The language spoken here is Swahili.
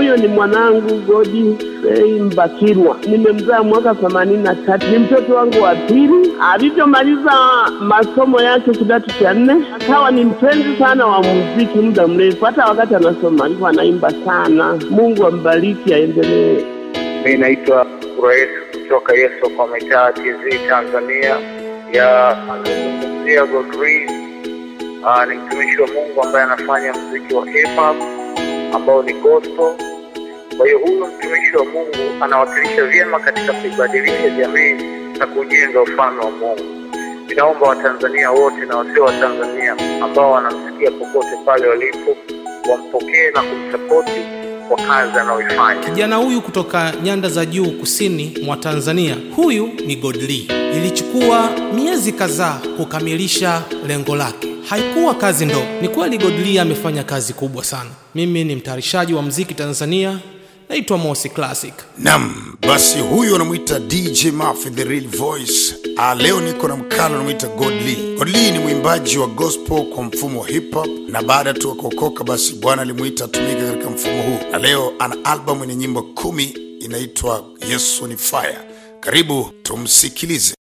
Huyo ni mwanangu Godi Fei Mbakirwa, nimemzaa mwaka themanini na tatu. Ni mtoto wangu wa pili. Alivyomaliza masomo yake kidato cha nne, akawa ni mpenzi sana wa muziki muda mrefu. Hata wakati anasoma alikuwa anaimba sana. Mungu ambariki, aendelee. Mi naitwa Rais kutoka Yesu kwa mitaa TZ Tanzania ya anazungumzia Godfrey. Uh, ni mtumishi wa Mungu ambaye anafanya muziki wa hip hop ambao ni gospel. Kwa hiyo huyu mtumishi wa Mungu anawakilisha vyema katika kuibadilisha jamii na kujenga ufalme wa Mungu. Ninaomba Watanzania wote na wasio wa Tanzania ambao wanamsikia popote pale walipo wampokee na kumsapoti kwa kazi anayoifanya. Kijana huyu kutoka nyanda za juu kusini mwa Tanzania, huyu ni Godly. Ilichukua miezi kadhaa kukamilisha lengo lake. Haikuwa kazi ndogo. Ni kweli Godly amefanya kazi kubwa sana. Mimi ni mtayarishaji wa mziki Tanzania, naitwa Mosi Classic. Nam, basi huyu anamwita DJ Mafi the real voice. Ah, leo niko na mkalo anamwita Godly. Godly ni mwimbaji wa gospel kwa mfumo wa hip hop, na baada tu akaokoka, basi Bwana alimuita atumike katika mfumo huu, na leo ana albamu yenye nyimbo kumi inaitwa Yesu ni Fire. Karibu tumsikilize.